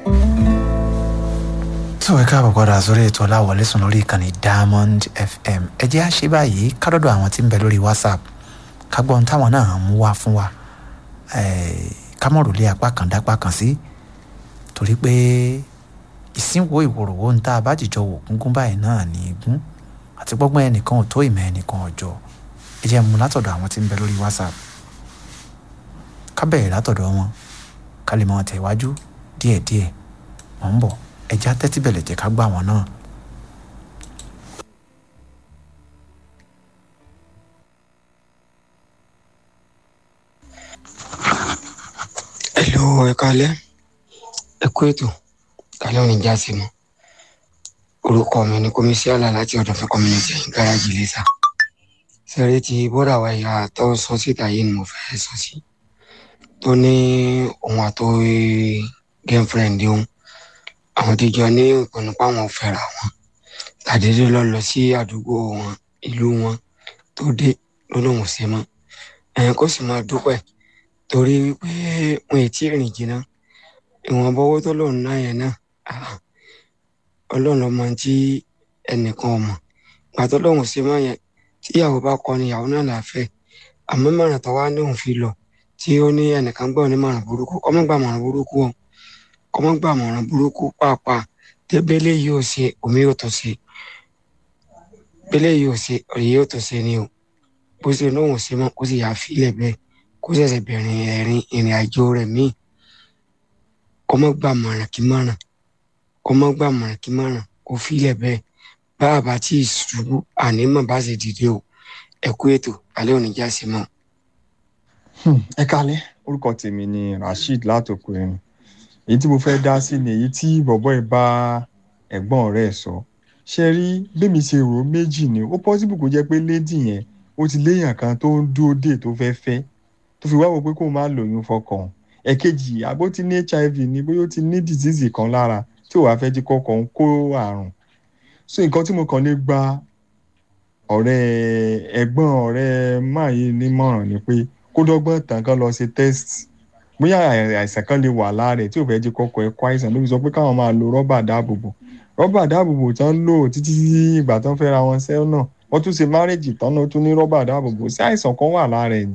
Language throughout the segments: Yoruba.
tó ẹ káàbọ̀ padà sórí ètò ọláwọlé sùn lórí ìkànnì diamond fm ẹ jẹ́ àṣẹ báyìí kádọ́dọ̀ àwọn tí ń bẹ lórí whatsapp ká gbọ́n táwọn náà mú wá fún wa kámọ̀rò lé apá kan dápá kan sí torí pé ìsìnwó ìwòròwò ń tá a bá jìjọ wò gúngún báyìí náà ní igún àti gbọ́gbọ́n ẹnìkan ò tó ìmọ̀ ẹnìkan ọjọ́ ẹ jẹ́ mú látọ̀dọ̀ àwọn tí ń bẹ lórí whatsapp ká bẹ̀rẹ̀ látọ̀dọ̀ wọn ká lè mọ tẹ̀wájú díẹ̀díẹ̀ mọ̀ ń bọ̀ ẹja tẹ́tí bẹ̀lẹ̀ jẹ́ ká gbà wọ́n náà. Hello, ẹ kálẹ́ ẹ kú ètò kálẹ́ òní já sí mọ́ orúkọ mi ni komisíọ́là láti ọ̀dọ̀ fún community gáràjì lẹ́sà sẹ́rí ti bọ́dà wa ìyá tó sọ síta yìí ni mo fẹ́ sọ sí tó ní òun àtọ́ girlfriend òun àwọn ti jọ ní ìpinnu páwọn fẹ́ra wọn tàdédé lọ lọ sí àdúgbò wọn ìlú wọn tó dé lọ́lọ́hùn sí mọ́ ẹ̀yìn kó sì máa dúpẹ́ torí wípé wọn ì tí ì rìn jìnnà ìwọ̀n bọ́wọ́ tó lòun náà yẹn náà ọlọ́run ọmọ tí ẹnìkan ọmọ gbàtọ lòun sí mọ yẹn tí ìyàwó bá kọ ni ìyàwó náà là fẹ́ àmọ́ mọ̀ràn tó wá ní òun fi lọ tí ó ní ẹnìkan gbọ́ ní mọ̀ràn burúkú ọmọ gbà mọ̀ràn burúkú o ọmọ gbà mọ̀ràn burúkú pàápàá tẹ́bẹ́lẹ́ yìí ò ṣe omi yóò tó ṣe bẹ́lẹ́ yìí ò ṣe ọ̀rẹ́ yóò tó ṣe ni o bó ṣe lóhùn sí mọ́ kó sì yà á fílẹ̀ bẹ́ẹ̀ kó ṣẹ̀ṣẹ̀ bẹ̀rẹ̀ ẹ̀rin ìrìn àjò rẹ̀ míì kọ́mọ́ gbà mọ̀ràn kí mọ̀ràn kọ́mọ́ gbà mọ̀ràn kí mọ̀ràn kó fílẹ̀ bẹ́ẹ̀ bá a bá tí ì ṣubú ànímọ̀ bá ṣe dìde o ẹ kú ètò alẹ́ òní já sí mọ́. ẹ kálẹ́ orúkọ tèmi ni rasheed látòkù ẹ̀rìn èyí tí mo fẹ́ dá sí ni èyí tí bọ̀bọ́ ẹ̀ bá ẹ̀gbọ́n rẹ̀ sọ ṣe rí bẹ́mi ṣe rò méjì ni ó pọ́sibù kó jẹ́ pé lédì yẹn ó ti léèyàn kan tó ń dúró dè tó fẹ́ fẹ́ tó fi wá wò pé kó má lóyún fọkàn ẹ̀kejì àbó ti ní hiv ni bóyá ó ti ní disease kan lára tí ò wá fẹ́ jí kọ́kọ́ ń kó àrùn so nǹkan tí mo kàn lè gba ọ̀rẹ́ ẹ̀gbọ́n ọ̀rẹ́ máa yìí nímọ̀ràn ni pé kó dọ́gbọ́n tàn kán lọ ṣe test bóyá àìsàn kan lè wà lára ẹ̀ tí ò fẹ́ jí kọ́kọ́ ẹ̀ kó àìsàn ló fi sọ pé káwọn máa lo rọ́bà dáàbòbò rọ́bà dáàbòbò tán lò títí ìgbà tán fẹ́ ra wọn sẹ́wọ̀n náà wọ́n tún ṣe márèjì tán náà tún ní rọ́bà dáàbòbò sí àìsàn kan wà lára ẹ̀ ni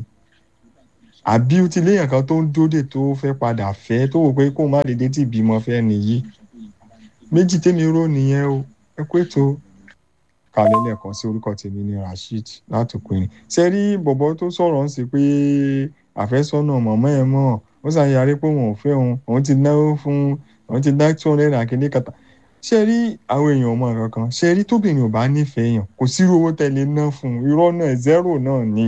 àbí ó ti léèyàn kan tó ń dóde tó fẹ́ padà fẹ́ tó wò pé kó má dédé tí ìbímọ fẹ́ nìyí méjì tèmi rò nìyẹn o ẹ kó ètò kalẹ̀ lẹ́ẹ̀kan sí orúkọ tèmi ní rasheed látòkùnrin ṣe rí bọ̀bọ̀ tó sọ̀rọ̀ ń ṣe pé àfẹ́sọ́nà mọ̀mọ́ ẹ̀ mọ̀ ó ṣàyàrí pé òun ò fẹ́ òun òun ti náwó fún òun ti dá two hundred and kìíní kàtà ṣe rí àwọn èèyàn ọmọ kankan ṣe rí tóbìnrin ò bá nífẹ̀ẹ́ yàn kò sírú owó tẹ̀lé ná fún irọ́ náà zero náà ní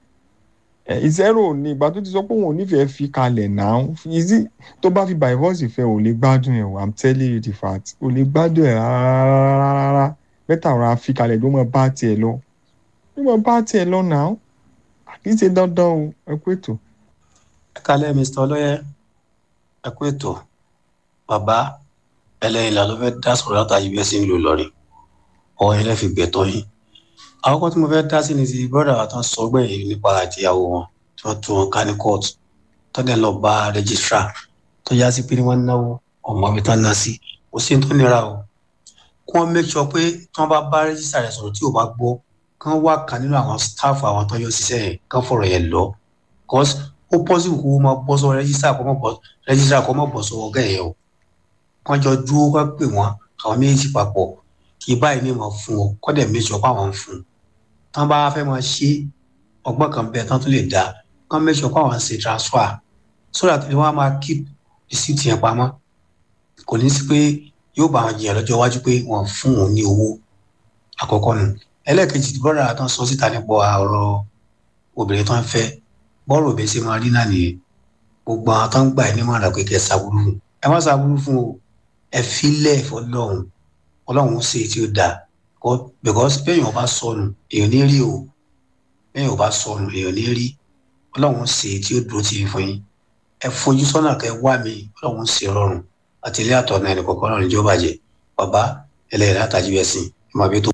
zero ní ìgbà tó ti sọ pé òun ò nífẹ̀ẹ́ fi kalẹ̀ náà ìzí tó bá fi divorce fẹ́ ò lè gbádùn ẹ̀ i'm telling you the fact ò lè gbádùn ẹ̀ rárá bẹ́tà ọ̀rọ̀ fi kalẹ̀ ló mọ bá tiẹ̀ lọ ló mọ bá tiẹ̀ lọ náà kì í ṣe dandan o ẹ kú ètò. ẹ kálẹ̀ mr ọlọ́yẹ ẹ kú ètò bàbá ẹlẹ́yìn là ló fẹ́ dá sọ̀rọ̀ látàyè bí ẹ sì ń lò lọ́rin ọwọ́ yẹn lẹ́fi gbẹ̀tọ́ yín àkọ́kọ́ tí mo fẹ́ dá sí ni ti bọ́dà wa tán sọ gbẹ̀yìn nípa àtìyàwó wọn tí wọ́n tún wọn ká ní kóòtù tọ́lẹ̀ lọ bá rẹ́gísírà tó yá sí pé ní wọ́n náwó ọmọ mi tán ná sí kò sí tó nira o kí wọ́n make sure pé tí wọ́n bá bá rẹ́gísírà rẹ̀ sọ̀rọ̀ tí ò bá gbọ́ kí wọ́n wá kan nínú àwọn staff àwọn tó yọ síṣẹ́ yẹn kí wọ́n fọ̀rọ̀ yẹn lọ cause ó possible kó máa bọ́ sọ rẹ́gísírà kó máa bọ́ rẹ́gísírà kó máa bọ́ sọ ọgá yẹn o kán jọ dúró kán pè wọ́n àwọn méjì papọ̀ kí báyìí ní ìmọ̀ fún ọ kọ́ dẹ̀ make sure pé àwọn ń fún un tán bá fẹ́ máa ṣe ọgbọ́n kan bẹ́ẹ̀ tán tún lè dá kán make sure pé àwọn ń ṣe transfer so that wọ́n á máa keep receipt yẹn pamọ́ kò ní sí pé yóò bá wọn jiyàn lọ́jọ́ iwájú pé wọ́n fún òun ní owó àkọ́kọ́ nù ẹlẹ́ẹ̀kejì bọ́dà tán sọ síta nípa ọ̀rọ̀ obìnrin tán fẹ́ bọ́ọ̀rù òbí ṣe máa rí náà nìyẹn gbogbo àwọn tán gbà ní mọ̀ràn pé kẹ́ ẹ ṣàbúrú fún ẹ má ṣàbúrú fún o ẹ filẹ̀ fọlọ́run ọlọ́run ṣe tí ó dáa because bẹ́ẹ̀yàn bá sọnù èèyàn ní rí o bẹ́ẹ̀yàn bá sọnù èèyàn ní rí ọlọ́run ṣe tí ó dúró tì í fún yín ẹ fojú sọ́nà kẹ́ wá mi ọlọ́run ṣe rọrùn àti ilé àtọ̀nà ẹnì kọ̀ọ̀kan náà níjọba jẹ bàbá ẹlẹ́yìn látàjú ẹ̀sìn ẹ máa bí tó.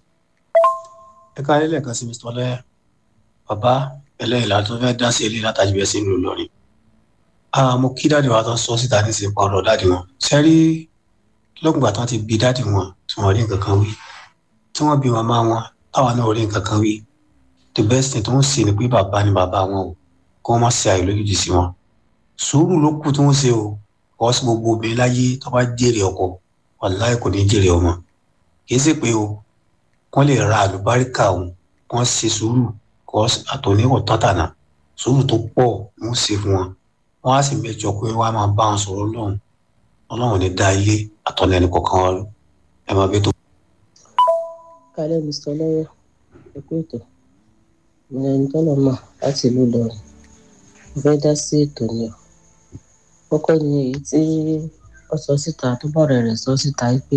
ẹ ká ilé ẹ̀ka sí mr ọlẹ́yà bàbá ẹlẹ́yìn látọ̀ fẹ́ dá sí ilé látàjú ẹ̀sìn ló lọ́rin mo kí dáàdì wa tó sọ síta ní ìsìnkú ọ̀rọ̀ dáàdì wọn sẹ́rí lọ́gbà tán ti bí dáàdì wọn tí wọ́n rí nǹkan kan wí tí wọ́n bí màmá wọn táwa náà rí nǹkan kan wí the best thing tó ń ṣe ni pé bàbá ni bàbá wọn o kí wọ́n má ṣe àìlójútì sí wọn sùúrù ló kù tí wọ́n ṣe o kọ́ sí gbogbo obìnrin láyé tó bá jèrè ọkọ wàláì kò ní jèrè ọmọ kì í ṣe pé o wọ́n lè ra àlùbáríkà òun wọ́n ṣe sùúrù kọ́ àtòníwọ̀ tọ́tànà sùúrù tó pọ̀ wọ́n ṣe fún wọn wọ́n á sì mẹ́jọ pé wọ́n á máa bá wọn sọ̀rọ̀ ọlọ́run ọlọ́run ní dá ilé àtọ̀nà ẹnì kọ̀ọ̀kan wọn ẹ máa bí tó. kálẹ̀ mr lọ́wọ́ ẹ̀kú ètò ìrìn ẹni tọ́lọ̀ mọ̀ láti ìlú Ìlọrin mo fẹ́ dá sí ètò ni o kọ́kọ́ ni èyí tí ó sọ síta tó bọ̀rẹ̀ rẹ̀ sọ síta pé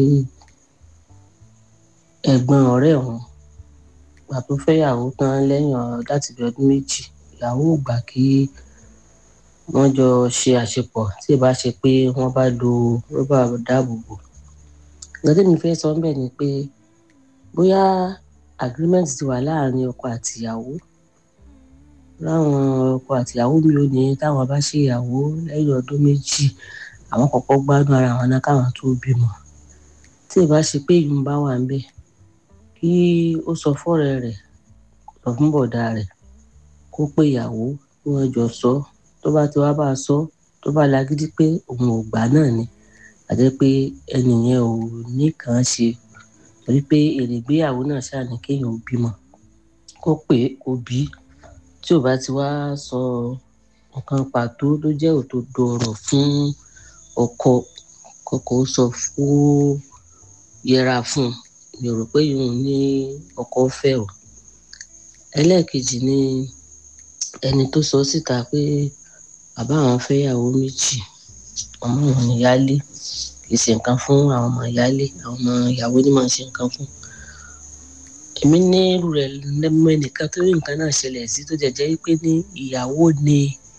ẹ̀gbọ́n ọ̀rẹ́ òun gbà tó fẹ́yàwó tán lẹ́yìn láti bí ọdún méjì ìyàwó ò gbà kí wọ́n jọ ṣe àṣepọ̀ tí ì bá ṣe pé wọ́n bá lo rọ́bà dáàbòbò nǹkan tí mi fẹ́ sọ ńbẹ̀ ni pé bóyá agreement ti wà láàrin ọkọ àtìyàwó láwọn ọkọ àtìyàwó mi ò ní táwọn bá ṣe ìyàwó lẹ́yìn ọdún méjì àwọn kọ́kọ́ gbádùn ara wọn náà káwọn tó bímọ tí ì bá ṣe pé ìyún bá wà ńbẹ̀ kí ó sọ fọ́rẹ́ rẹ̀ sọ fún bọ̀dá rẹ̀ kó pé ìyàwó kí wọ́n jọ sọ tó bá ti wá bá a sọ tó bá lágídí pé òun ò gbà náà ni àti pé ẹnì yẹn ò ní kàn án ṣe torí pé èrè ìgbéyàwó náà ṣáà ní kéèyàn bímọ kó pé kó bí tí ò bá ti wá sọ nǹkan pàtó tó jẹ́ òdodo ọ̀rọ̀ fún ọkọ kọkọ sọ fún yẹra fún un mi ò rò pé yòówù ní ọkọ fẹ́ o ẹlẹ́ẹ̀kejì ni ẹni tó sọ síta pé bàbá àwọn fẹ́yàwó méjì ọmọ wọn ni yálé kì í ṣe nǹkan fún àwọn ọmọ yálé àwọn ọmọ ìyàwó ni máa ń ṣe nǹkan fún èmi ní irú rẹ̀ lẹ́mọ ẹnìkan tó rí nǹkan náà ṣẹlẹ̀ sí tó jẹ́jẹ́ wípé ní ìyàwó ni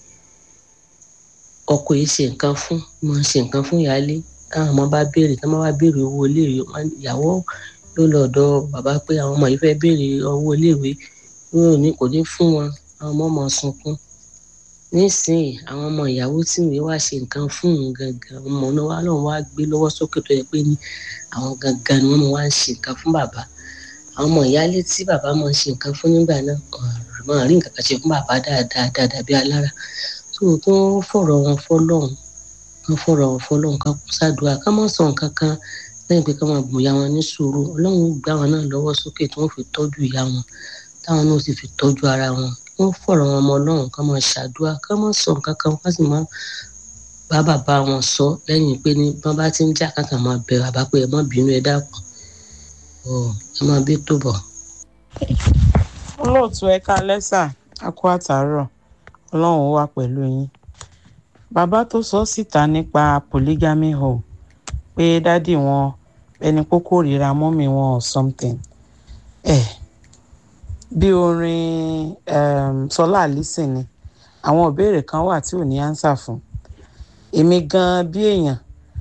ọkọ yìí ṣe nǹkan fún máa ń ṣe nǹkan fún yálé káwọn ọmọ bá béèrè tí wọ́n bá béèrè owó iléèwé ìyàwó yóò lọ ọ̀dọ̀ bàbá pé àwọn ọmọ yìí fẹ́ béèrè owó iléèwé yóò ní kò ní fún wọn àwọn ọmọ máa sunkún nísìnyí àwọn ọmọ ìyàwó tí ìwé wá ṣe nǹkan fún òun gangan ọmọ náà wà lọ́wọ́ wá gbé lọ́wọ́ sókè tó yẹ pé ní àwọn gangan ni wọ́n máa wá ń ṣe nǹkan fún bàbá àwọn ọmọ ìyálé tí bàbá máa ń ṣe nǹkan fún nígbà náà máa rí nǹkan kan ṣe fún bàbá dáadáa dáadáa bí alára tó kí wọ́n fọ̀rọ̀ wọn fọlọ́hún wọ́n fọ̀rọ̀ wọn fọlọ́hún ká kú sádùá ká má sọ nǹkan kan lẹ́yìn pé ká máa bùn ya wọn ní sùúrù ọlọ́run gbá wọn náà lọ́wọ́ sókè tí wọ́n fi tọ́jú ìyá wọn táwọn náà sì fi tọ́jú ara wọn wọ́n fọ̀rọ̀ wọn ọmọ ọlọ́run ká máa ṣàdúrà ká má sọ nǹkan kan ká sì má bá bàbá wọn sọ lẹ́yìn pé ní bọ́n bá ti ń jà káàkiri máa bẹ bàbá pé ẹ má bínú ẹ dákun ẹ máa bí tó bọ̀. olóòtú ẹ̀ka lẹ́sà a kú àtàárọ̀ ọlọ́run wà pẹ̀lú yín bàbá tó sọ síta nípa polygamy home pé dádì wọn ẹni kókó ríra mọ́mì wọn or something ẹ̀ eh, bí orin um, sọlá àlísìn ni àwọn ìbéèrè kan wà tí ò ní ánsà fún èmi gan bí èèyàn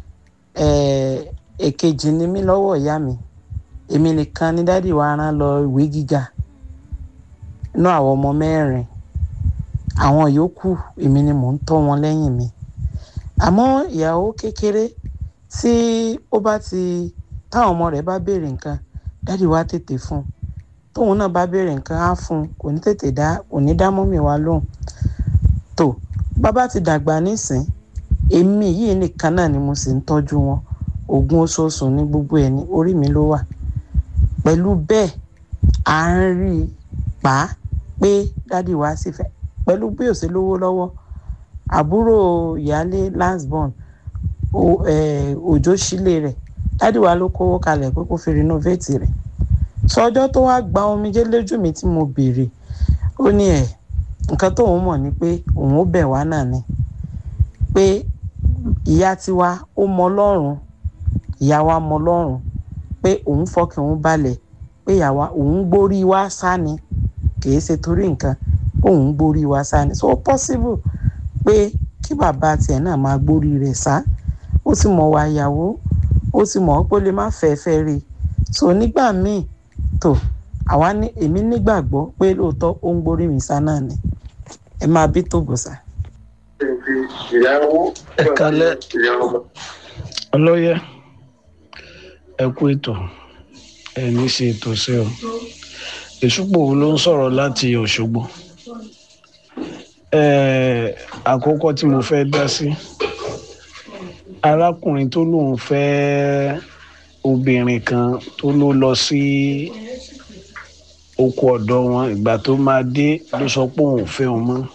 èkejì ni mí lọ́wọ́ ìyá mi èmi nìkan ni dádì wa rán lọ ìwé gíga inú àwọn ọmọ mẹ́rin àwọn yòókù èmi ni mò ń tọ́ wọn lẹ́yìn mi àmọ́ ìyàwó kékeré tí ó bá ti táwọn ọmọ rẹ̀ bá béèrè nǹkan dádì wa tètè fún un tóun náà bá béèrè nǹkan á fún un kò ní tètè dá kò ní dá mọ́mì wa lóhùn tó bàbá ti dàgbà nísìn èmi yìí nìkan náà ni mo sì ń tọ́jú wọn oògùn oṣooṣù ní gbogbo ẹ̀ ní orí mi ló wà pẹ̀lú bẹ́ẹ̀ à ń rí i pa á pé dádì wa sì fẹ́ pẹ̀lú bí ó ṣe lówó lọ́wọ́ àbúrò ìyáálé lastborn òjò sílé rẹ̀ dádì wa ló kówó kalẹ̀ pé kó fi renovate rẹ̀ sọjọ́ tó wá gba omijé lójú mi tí mo béèrè ó ní ẹ̀ nǹkan tóun mọ̀ ni pé òun ó bẹ̀ wá náà ni pé ìyá tiwa ó mọ Ọlọ́run ìyá wa mọ Ọlọ́run pé òun fọkàn òun balẹ̀ pé ìyá wa òun gbórí wá sá ni kìí ṣe torí nǹkan òun gbórí wá sá ni so possible pé kí bàbá tiẹ̀ náà máa gbórí rẹ̀ sá ó sì mọ̀ wá ìyàwó ó sì mọ̀ pé ó lè má fẹ́ fẹ́ rí so nígbà míì tó àwa ní èmi nígbàgbọ́ pé lóòótọ́ ó ń gborí mi sá náà ni ẹ máa bí tó gbòòsà. ẹ kalẹ ọlọyẹ ẹ kú ètò ẹ ní ṣe ètò sí o ìṣùpò wo ló ń sọ̀rọ̀ láti Òṣogbo àkọ́kọ́ tí mo fẹ́ dá sí arákùnrin tó lóun fẹ́ obìnrin kan tó ló lọ sí oko ọ̀dọ̀ wọn ìgbà tó máa dé ló sọ pé òun ò fẹ́ òun mọ́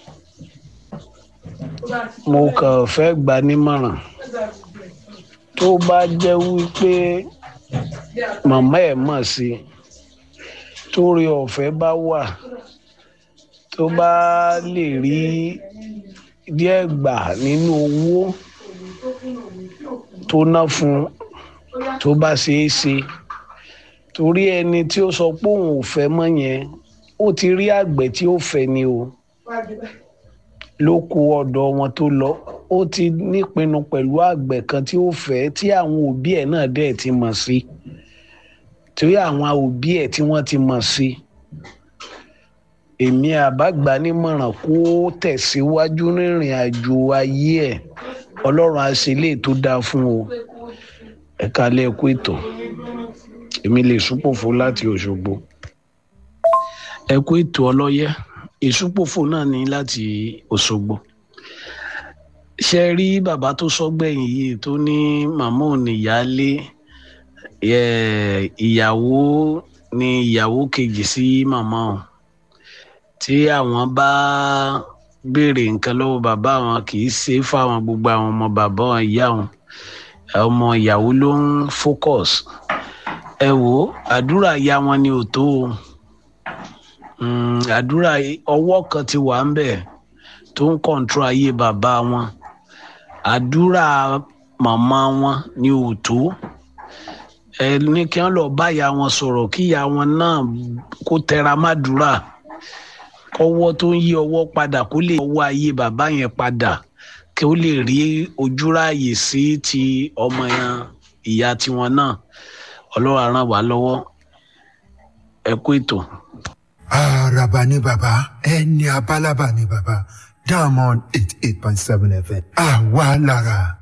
mo kàn fẹ́ gbà nímọ̀ràn tó bá jẹ́ wípé màmá ẹ̀ mọ̀ sí torí ọ̀fẹ́ bá wà tó bá lè rí díẹ̀ gbà nínú owó tó ná fún tó bá ṣeé ṣe torí ẹni tí ó sọ pé òun ò fẹ́ mọ́ yẹn ó ti rí àgbẹ̀ tí ó fẹ́ ni o ló kó ọ̀dọ̀ wọn tó lọ ó ti nípinnu pẹ̀lú àgbẹ̀ kan tí ó fẹ́ tí àwọn òbí ẹ̀ náà dẹ̀ ti mọ̀ sí torí àwọn òbí ẹ̀ tí wọ́n ti mọ̀ sí èmi àbágbà nímọ̀ràn kó tẹ̀síwájú rìnrìn àjò ayé ẹ̀ ọlọ́run àṣẹlẹ̀ tó dáa fún o ẹ̀ka lẹ́ẹ̀kú ètò èmi lè súpòfò láti Òṣogbo ẹ̀kú ètò ọlọ́yẹ́ ìsúpòfò náà ní láti Òṣogbo ṣe rí bàbá tó sọgbẹ̀yìn yìí tó ní màmá ò ní ìyáálé ìyàwó ní ìyàwó kejì sí màmá o tí àwọn bá béèrè nǹkan lọ́wọ́ bàbá wọn kì í ṣe fáwọn gbogbo àwọn ọmọ bàbá wọn ìyá wọn ọmọ ìyàwó ló ń focus ẹ wò àdúrà ya wọn ni ò tó o àdúrà ọwọ́ kan ti wà ń bẹ̀ tó ń kọ̀ǹtró ayé bàbá wọn àdúrà màmá wọn ni ò tó ẹ ní kí wọn lọ bá ìyá wọn sọ̀rọ̀ kí ìyá wọn náà kó tẹra mádùúrà kọ́wọ́ tó ń yí ọwọ́ padà kó lè ọwọ́ ayé bàbá yẹn padà kí ó lè rí ojúráàyè sí ti ọmọ yẹn ìyá tiwọn náà ọlọ́run á ràn wá lọ́wọ́ ẹ kú ètò. Àràbà ni bàbá ẹni abálábà ni bàbá Diamond eight eight point seven FM àwa lára.